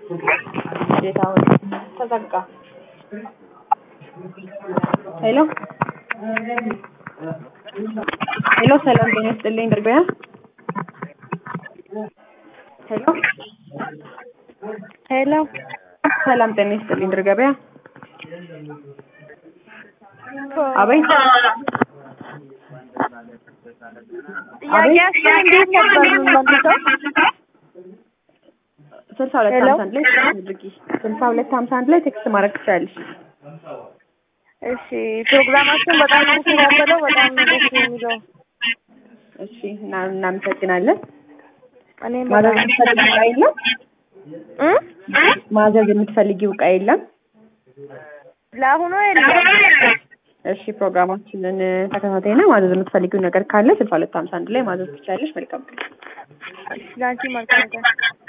እንዴት አሁን ተዘጋ? ሄሎ ሄሎ፣ ሰላም ጤና ይስጥልኝ ድርገያ ሄሎ ሄሎ ሰላም ጤና ይስጥልኝ ድር ገበያ። አቤት ጥያቄያችን እንዴት ነበር የምንመልሰው? ስልሳ ሁለት ሄሎ? ሀምሳ አንድ ላይ ቴክስት አድርጊ። ስልሳ ሁለት ሀምሳ አንድ ላይ ቴክስት ማድረግ ትችላለሽ። እሺ ፕሮግራማችን በጣም ነው የተከታተለው። በጣም ነው ደስ የሚለው። እሺ እና እናመሰግናለን። እኔም ማዘዝ በጣም የምትፈልጊው ዕቃ የለም? እ? ማዘዝ የምትፈልጊው ዕቃ የለም? ለአሁኑ የለም። እሺ ፕሮግራማችንን ተከታታይና ማዘዝ የምትፈልጊው ነገር ካለ ስልሳ ሁለት ሀምሳ አንድ ላይ ማዘዝ ትችላለሽ። መልካም ቀን። እሺ ለአንቺ መልካም ቀን።